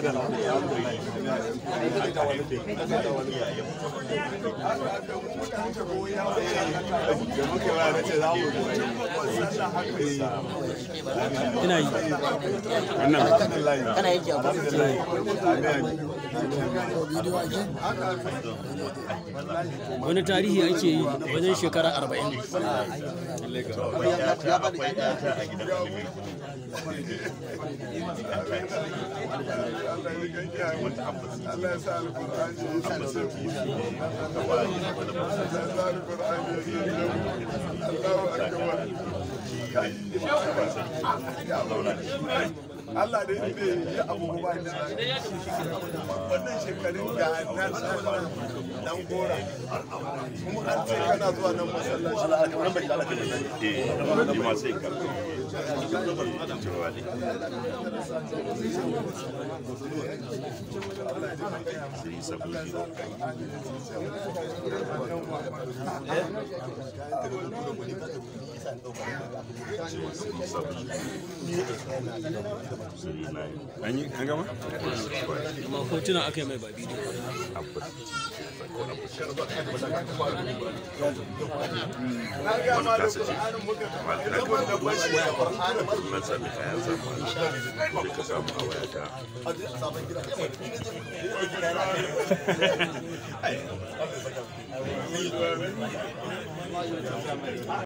ina yi kana yin jago wani tarihi ake yi wajen shekara arba'in Allah ya sa alƙur'ani ya sa sauki. Allah ya sa alƙur'ani ya sa Allahu akbar. Allah da yake yi abu ba da wannan shekarun ga nan dan gora kuma an ce kana zuwa nan masallaci an yi an gama amma hotuna aka yi mai ba bidiyo na ga ma da Qur'anin muka duk wanda ba shi da Qur'ani na sami kayan zamani da ka samu a wayata